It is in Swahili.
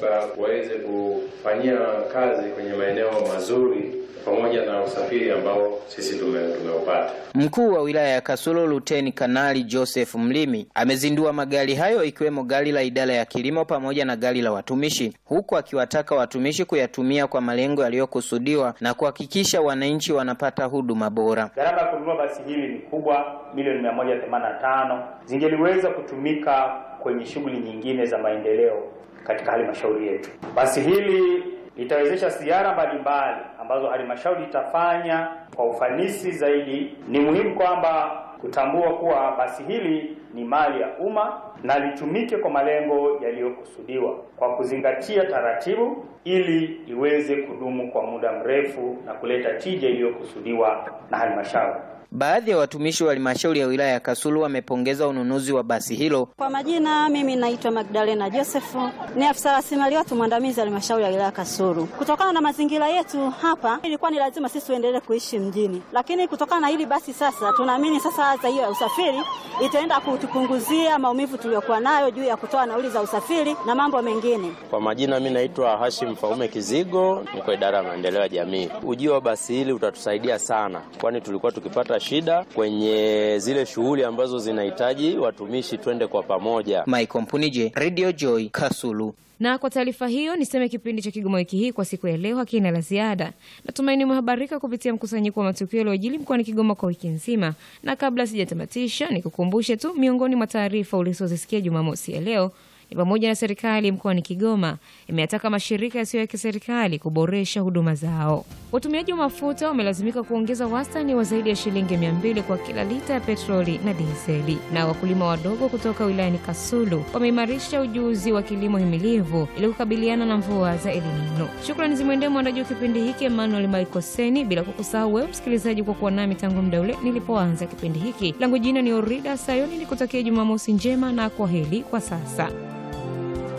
TANESCO waweze kufanyia kazi kwenye maeneo mazuri pamoja na usafiri ambao sisi tume- tumeupata. Mkuu wa wilaya ya Kasulu Luteni Kanali Joseph Mlimi amezindua magari hayo ikiwemo gari la idara ya kilimo pamoja na gari la watumishi, huku akiwataka watumishi kuyatumia kwa malengo yaliyokusudiwa na kuhakikisha wananchi wanapata huduma bora. Gharama ya kununua basi hili ni kubwa, milioni 185 zingeliweza kutumika kwenye shughuli nyingine za maendeleo katika halmashauri yetu. Basi hili litawezesha ziara mbalimbali ambazo halmashauri itafanya kwa ufanisi zaidi. Ni muhimu kwamba kutambua kuwa basi hili ni mali ya umma na litumike kwa malengo yaliyokusudiwa kwa kuzingatia taratibu ili iweze kudumu kwa muda mrefu na kuleta tija iliyokusudiwa na halmashauri. Baadhi ya watumishi wa halmashauri ya wilaya ya Kasulu wamepongeza ununuzi wa basi hilo. Kwa majina, mimi naitwa Magdalena Josefu, ni afisa rasilimali watu mwandamizi halmashauri ya wilaya Kasulu. Kutokana na mazingira yetu hapa, ilikuwa ni lazima sisi tuendelee kuishi mjini, lakini kutokana na hili basi sasa tunaamini sasa adha hiyo ya usafiri itaenda kutupunguzia maumivu tuliyokuwa nayo juu ya kutoa nauli za usafiri na mambo mengine. Kwa majina mi naitwa Hashim Faume Kizigo, niko idara ya maendeleo ya jamii. Ujio wa basi hili utatusaidia sana, kwani tulikuwa tukipata shida kwenye zile shughuli ambazo zinahitaji watumishi twende kwa pamoja. Michael Mpunije, Radio Joy, Kasulu. Na kwa taarifa hiyo niseme kipindi cha Kigoma wiki hii kwa siku ya leo hakina la ziada. Natumaini umehabarika kupitia mkusanyiko wa matukio yaliyojili mkoani Kigoma kwa wiki nzima, na kabla sijatamatisha, nikukumbushe tu miongoni mwa taarifa ulizozisikia Jumamosi ya leo ni pamoja na serikali mkoani Kigoma imeyataka mashirika yasiyo ya kiserikali kuboresha huduma zao. Watumiaji wa mafuta wamelazimika kuongeza wastani wa zaidi ya shilingi mia mbili kwa kila lita ya petroli na dizeli. Na wakulima wadogo kutoka wilayani Kasulu wameimarisha ujuzi wa kilimo himilivu ili kukabiliana na mvua za El Nino. Shukrani zimwendee mwandaji wa kipindi hiki Emmanuel Maikoseni, bila kukusahau wewe msikilizaji kwa kuwa nami tangu muda ule nilipoanza kipindi hiki. Langu jina ni Orida Sayoni, nikutakia Jumamosi njema na kwa heri kwa sasa.